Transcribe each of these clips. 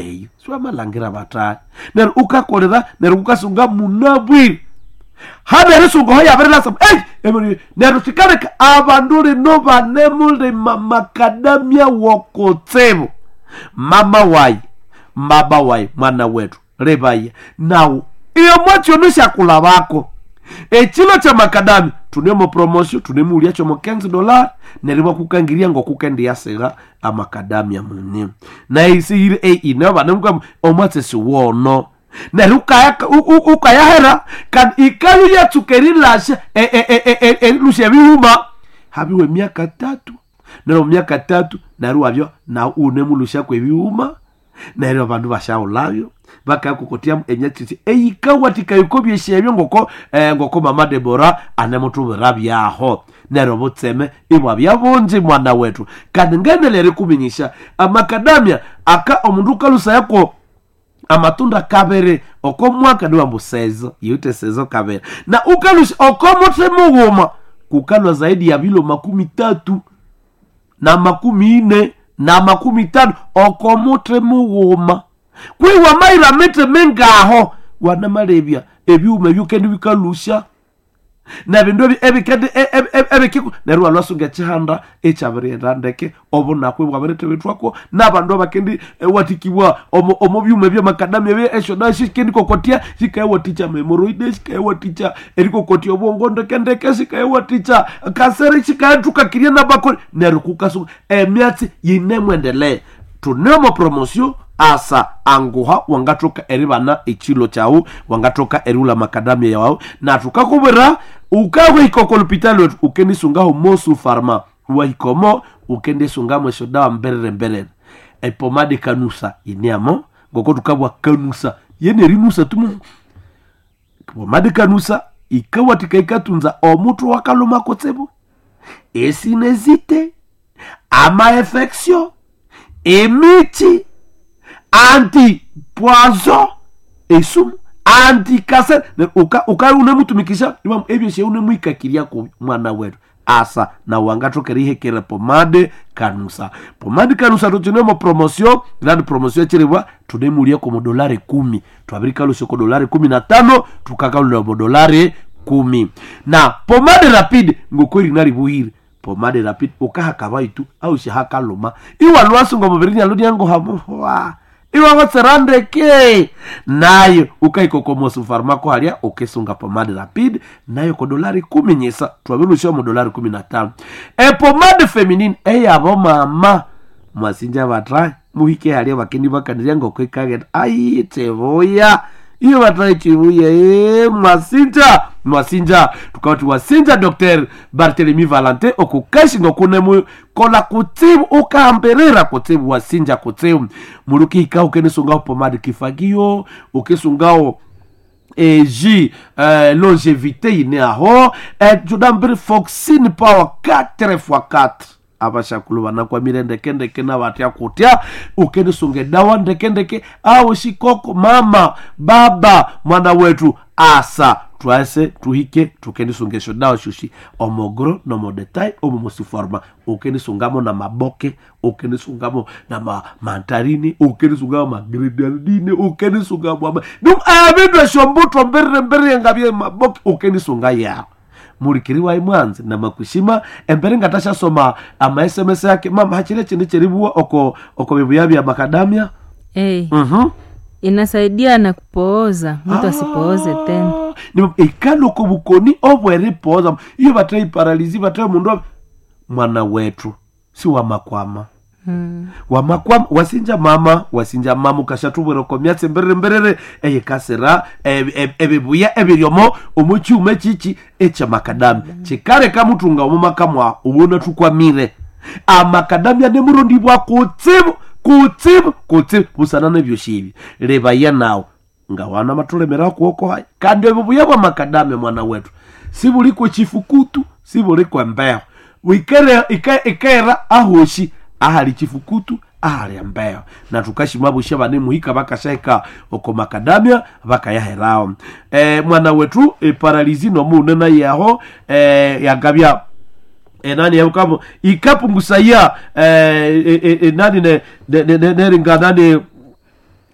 eyo siwamalhangira batayi neryo ukakolera neryo ukasunga munabwire hanerisунga hoyabirilasa ei emiri neryo kikaleka abandu lino banemulima makadamia wokutsibu mama wayi mbaba wayi mwana wetu libaya nawu iyo mwachiono syakulabako ekilo kya makadami tunemo promotion tunemuulya kyomo 15 dolar neryo bakukangiria ngokukendiyasiga amakadamia muni naisihire eine banemuka omwatsesi wono neryo ukaya- u- u- ukayahera kandi ikayo lyatsuka erilasha erilusha ebiwuma habiwe emyaka tatu neryo myaka tatu neryo wabyo na unemulushaku ebiwuma neryo abandu bashaulabyo bakakokotyamu enyatiti eyikawatikayiko byesyebyo ngoko eh, ngoko mama debora anemutubira byaho neryo butseme ibwa byabunji mwana wetu kandi ngendelere kuminyisha amakadamia aka omundu ukalusayako amatunda kabiri okomwaka niwambu sezo yute sezo kabiri na ukalusha okomuthi mughuma kukalwa zaidi ya vilo makumi tatu na makumi ine na makumi tano okomuthi mughuma kwiwa maira miti mingaho wanamalebya ebyuma ebyokendi bikalusha na bindu ebi- ebikendi e- e- e- ebikiku neryo walwasunga ekihanda ekyabiriyenda ndeke obunakwe bwabiritebetwako nabandu abakendi eh, watikibwa omu omu byuma ebyamakadamia bye eshoda shikendi kokotya shikayewatikya memoroide shikayewatikya erikokotya obwongo ndekendeke shikayewatikya kasere shikayethukakirya nabakoli neryo kukasunga emyatsi yinemwendelea tunemo promotion asa anguha wangathoka eribana ekilo kyawu wangathoka eriwula makadamia yawu na tukakubwira ukahwika oko lupitali wetu ukendisungaho mosu farma wahikomo ukendisungamo eshodawa mberere mberere epomade kanusa iniamo ngoko tukabwa kanusa yene rinusa tumu pomade kanusa ikawatika ikatunza omutu wakaluma kutsibu esinezite amaefeksio emiti anti poison esumu anti cancer uka, uka unemutumikisha iwa ebyoshe unemwikakirya ku mwana wetu asa na wangatokera ihekere pomade kanusa pomade kanusa tucinemo promotion ilani promotion echiribwa tunemulia ko modolari kumi twabirikalushe ko dolari kumi na tano tukakalula modolari kumi na pomade rapide ngokweri naribuhire pomade rapide ukahaka itu au shihakaluma iwa lwasunga mubiri aludi yango hamuhwa iwa watserandeke nayo ukaikokomosu farmako halya ukisunga pomade rapide nayo ko dolari kumi nyisa twabilushiwa mu dolari kumi na tano epomade feminine eyabo mama mwasinja batrai muhike halya bakendi bakanirya ngoko ikagenda ayitevoya iyo batrai chivuya e mwasinja mwasinja tukauti wasinja dr bartelemi valente okukeshinga kunemu kola kutsibu ukahamberera kutsibu wasinja kutsibu mulukihika ukenisungaho pomade kifagio ukisungao e j euh, longévité ine aho e judambiri foxine power 4 x 4 abashakulu banakwamire ndekendeke nabatya kutya ukenisunge dawa ndekendeke au shikoko mama baba mwana wetu asa twase tuhike tukenisungesho dawa shushi omogro nomodetai omomosuforma ukenisungamo na maboke ukenisungamo na ma mantarini ukenisungamo magridaldine ukenisungamo ama dum abindu eshombutwa mbirire mbirire ngabye maboke ukenisunga yao mulikiriwa imwanzi na makushima embere ngatashasoma ama sms yake mama hachile chindi cheribuwa oko oko bibuya bya makadamia hey, mhm inasaidia na kupooza mtu asipooze tena Ni- ikaloko bukoni obweripoza iyo batrai paralizi batrai mundu wa- mwana wetu si wamakwama mm. wamakwama wasinja mama wasinja mama ukashatubwera myatsi mbirire mbirire eyikasira eb- eb- ebibuya ebiryomo omu kyuma kiki ekyamakadamia kikareka mutunga omu makamwa ubona tukwamire amakadamia nemurondibwa kutsibu kutsibu kutsibu busana nebyoshibi lebaya nawe nga wana matulemera kuoko haya kandi obubuya bwa makadamia mwana wetu sibulikwe chifukutu sibulikwe mbeho wikere ika- ikaera ahoshi ahali chifukutu ahali embeho na tukashima busha bane muhika bakasheka oko makadamia bakayaherawo e, mwana wetu e, paralizi nomunena yaho e, yagabya enani yakamo ikapungusaya eh, eh, eh, nani ne- ne- ne- ne- neringa nani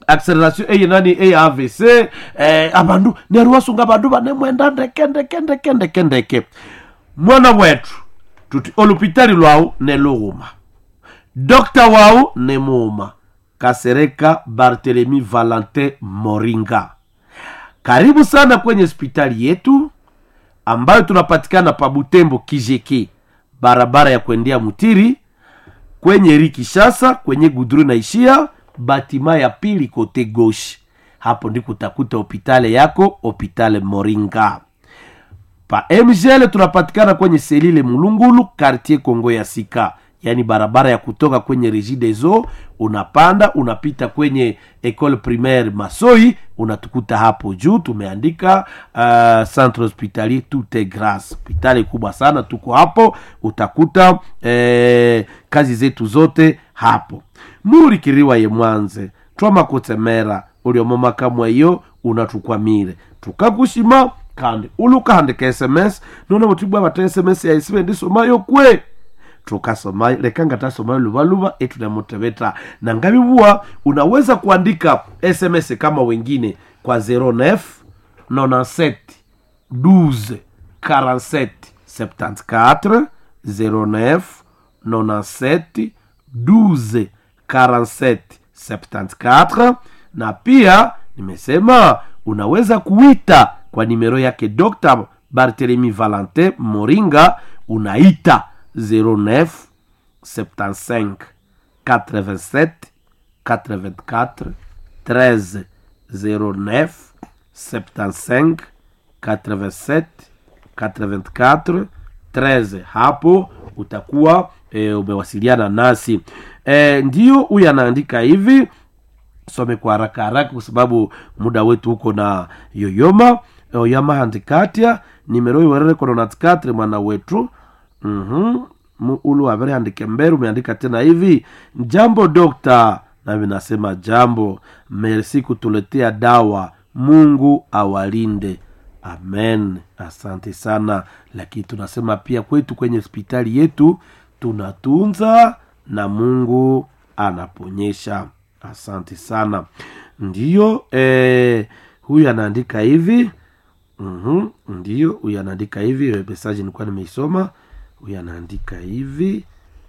acceleration eye nani eye avc eh, abandu neryo wasunga abandu banemwenda ndeke ndeke ndeke ndeke ndeke mwana wetu tuti olupitali lwawu nelughuma dokta wawu nemuuma kasereka bartelemi valentin moringa karibu sana kwenye hospitali yetu ambayo tunapatikana pa butembo kijeki barabara ya kuendea mutiri kwenye rikishasa kwenye gudru naishia batima ya pili kote goshi hapo ndiko utakuta hopitale yako hopitale moringa pa mgl tunapatikana kwenye selile mulungulu kartier kongo ya sika yaani barabara ya kutoka kwenye regi des eaux unapanda unapita kwenye ecole primaire masoi unatukuta hapo juu tumeandika uh, centre hospitalier tout est grace hospitali kubwa sana tuko hapo utakuta eh, kazi zetu zote hapo murikiriwa ye mwanze twamakutemera uliomomakamwa iyo unatukwamire tukakushima kandi ulukahandika sms nona butibwa bata sms yaisibe ndisomayo kwe tukasoma lekanga tasoma luvaluva etunamuteveta na ngavivuwa unaweza kuandika sms kama wengine kwa 09 97 12 47 74 09 97 12 47 74 na pia nimesema unaweza kuita kwa nimero yake dr bartelemi valentin moringa unaita 09 75 87 84 13 09 75 87 84 13 hapo utakuwa e, umewasiliana nasi e, ndio huyu anaandika hivi some kwa haraka haraka kwa sababu muda wetu huko na yoyoma oyama handikatia nimero iwerere kononatikatre mwana wetu mm-hmm. ulu avere andike mbere umeandika tena hivi jambo dokta nami nasema jambo mersi kutuletea dawa mungu awalinde amen asante sana lakini tunasema pia kwetu kwenye hospitali yetu tunatunza na mungu anaponyesha asante sana ndiyo eh, huyu anaandika hivi mm-hmm. ndiyo huyu anaandika hivi mesaji nilikuwa nimeisoma huyu anaandika hivi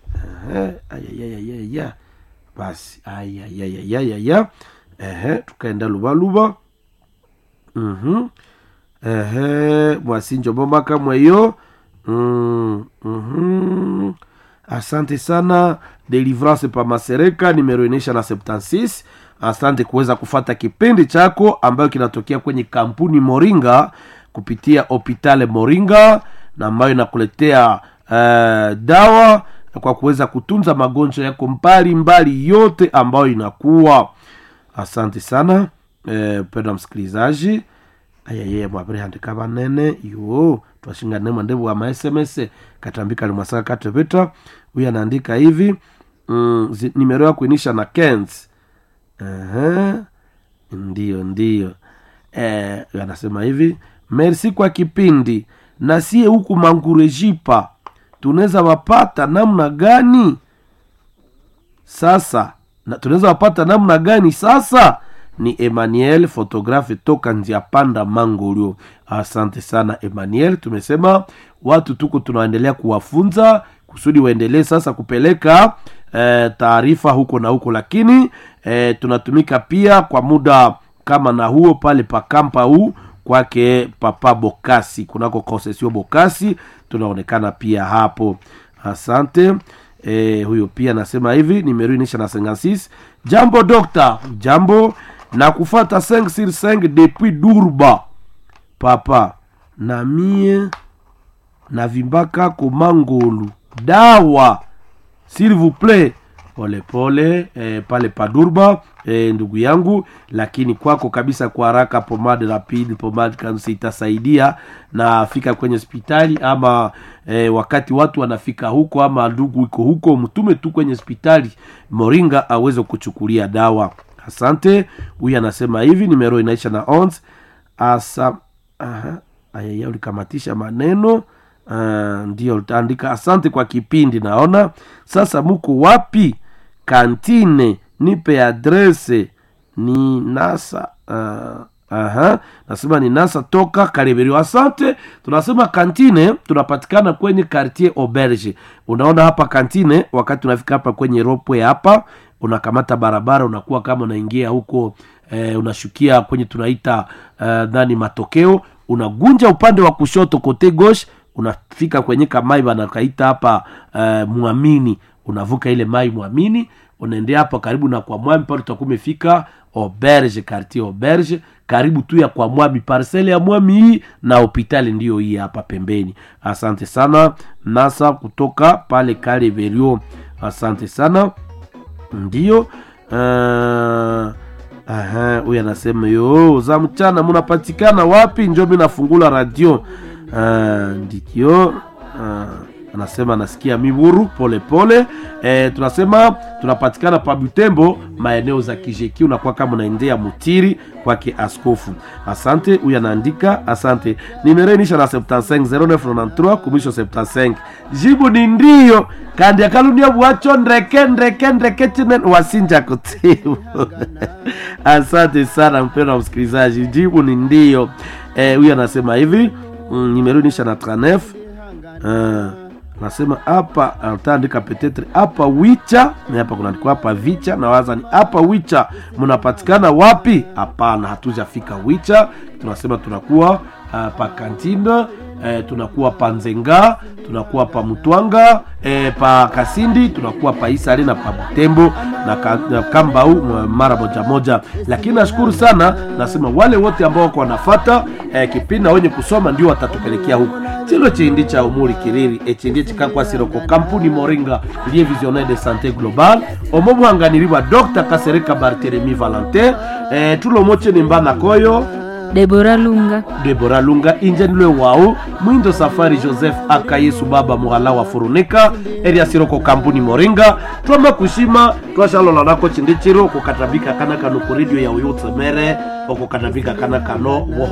ayayayaya basi ayayayayaya ehe tukaenda luvaluva mm-hmm. ehe mwasinjo bomaka mweyo mm, mm-hmm. asante sana delivrance pa masereka nimero inaisha na 76 asante kuweza kufata kipindi chako ambayo kinatokea kwenye kampuni moringa kupitia hopitale moringa na ambayo inakuletea uh, dawa kwa kuweza kutunza magonjwa yako mbali mbali yote ambayo inakuwa asante sana eh, penda msikilizaji ayayeye mwaviri handika vanene yo twashingane mwandevu wa masms katambika limwasaka kateveta huyu anaandika hivi mm, zi- nimero ya kuinisha na kens uh-huh. ndiyo ndiyo eh, anasema hivi merci kwa kipindi na sie huku mangurejipa tunaweza wapata namna gani sasa na tunaweza wapata namna gani sasa ni emmanuel fotografe toka njia panda mangolio asante sana emmanuel tumesema watu tuko tunaendelea kuwafunza kusudi waendelee sasa kupeleka eh, taarifa huko na huko lakini eh, tunatumika pia kwa muda kama na huo pale pa kampa huu kwake papa bokasi kunako konsesio bokasi tunaonekana pia hapo asante e, huyo pia anasema hivi nimeruinisha na 56 jambo dokta jambo na kufata 5 sur 5 depuis durba papa na mie na vimbaka komangolu dawa s'il vous plaît polepole eh, pale padurba eh, ndugu yangu lakini kwako kabisa kwa haraka pomade rapid pomade kansi itasaidia na fika kwenye hospitali ama eh, wakati watu wanafika huko ama ndugu iko huko mtume tu kwenye hospitali moringa aweze kuchukulia dawa asante huyu anasema hivi nimero inaisha na ons asa aha, ayaya ulikamatisha maneno uh, ndio utaandika asante kwa kipindi naona sasa muko wapi kantine nipe adrese ni nasa uh, Aha, nasema ni nasa toka Kareberio. Asante. Tunasema kantine tunapatikana kwenye quartier Auberge. Unaona hapa kantine, wakati unafika hapa kwenye ropwe hapa, unakamata barabara, unakuwa kama unaingia huko eh, unashukia kwenye tunaita eh, nani matokeo, unagunja upande wa kushoto kote gauche, unafika kwenye kamai banakaita hapa eh, mwamini, unavuka ile mai mwamini, unaendea hapa karibu na kwa mwami pale utakuwa umefika auberge quartier auberge karibu tu ya kwa mwami parcele ya mwami hii na hopitali ndiyo hii hapa pembeni asante sana nasa kutoka pale kale verio asante sana ndio uh, aha huyu anasema yo za mchana munapatikana wapi njo mi nafungula radio uh, ndikio uh, anasema anasikia miburu polepole e, tunasema tunapatikana pa butembo maeneo za kijeki unakuwa kama unaendea mutiri kwake askofu asante huyu anaandika asante nimerenisha na 75093 kumisho 75 jibu ni ndio kandi akalunia bwacho ndreke ndreke ndreke chinen wasinja kutibu asante sana mpendo wa msikilizaji jibu ni ndio huyu e, anasema hivi mm, nimerunisha na 39 uh, nasema hapa utaandika petetre hapa wicha na hapa kunaandikwa hapa vicha na waza ni hapa wicha mnapatikana wapi hapana hatujafika wicha tunasema tunakuwa uh, pa kantine eh, tunakuwa pa nzenga tunakuwa pa mutwanga eh, pa kasindi tunakuwa pa isari na pa butembo na, ka, na kambau mara moja moja lakini nashukuru sana nasema wale wote ambao wako wanafata eh, kipindi na wenye kusoma ndio watatupelekea huku chilo chindi cha umuri kiriri echindi chikakwasiroko kampuni moringa lie visionnaire de santé global omo muhanganiriwa dr kasereka barthelemy valentin eh, tulomoche nimbana koyo debora lunga debora lunga injenilwe wau mwindo safari joseph aka yesu baba muhala wa furunika eriasiroko kampuni moringa twamba kushima twashalola nako chindi chiro okukatabika kana kano ku redio ya uyutsemere okukatabika kana kano